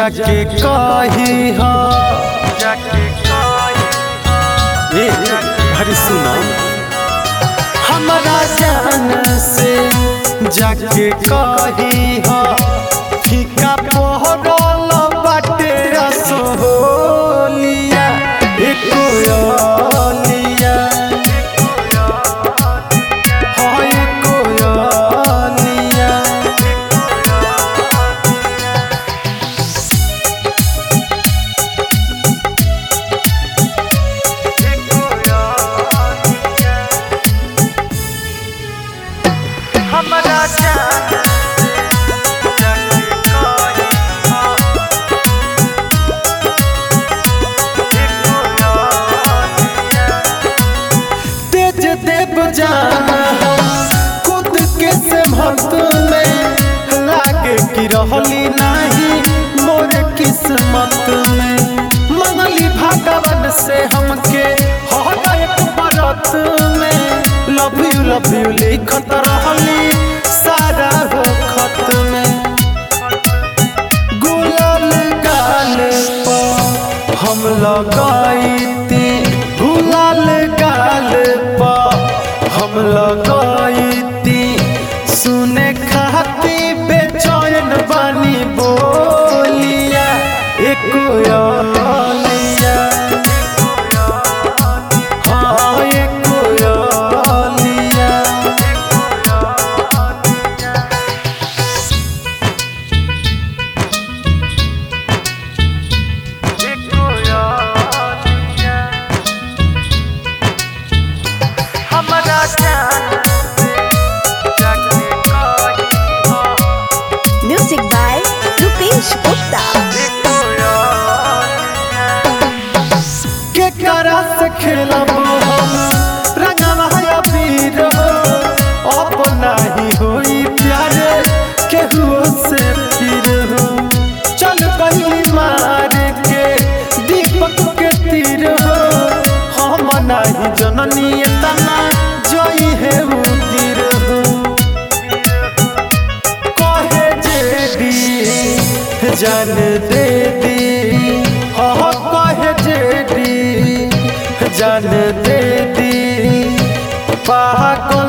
जाके कही हो ए हरी सुना हमारा जान से जाके कही हो फीका पोहरल बाटे असोलिया एको लिया हाय कोयलिया हमारा जान जाके कही हो तेज देव जान हम खुद के से भक्त में लागे कि रहली नहीं मोर किस्मत में मंगली भगवान से हमके हर एक बरत में लव यू लव यू लिखत रहली सारा हो खत में गुलाल गाल पर हम लगाईती गुलाल गाल पर हम लगाईती सुने खाती बेचैन बानी बोलिया एक लिया हाँ एक लिया हमारा जान जाके कही हो Music by Rupesh Gupta. के करा से खेलब हम रंगवा है पीर हो अब नहीं होई प्यार केहू से फिर हो चल कहली मार के दीपक के तीर हो हम नहीं जननी तना जई है उतिर हो कहे जेडी जान दे दी हाँ कहे जेडी जान दे दी पागल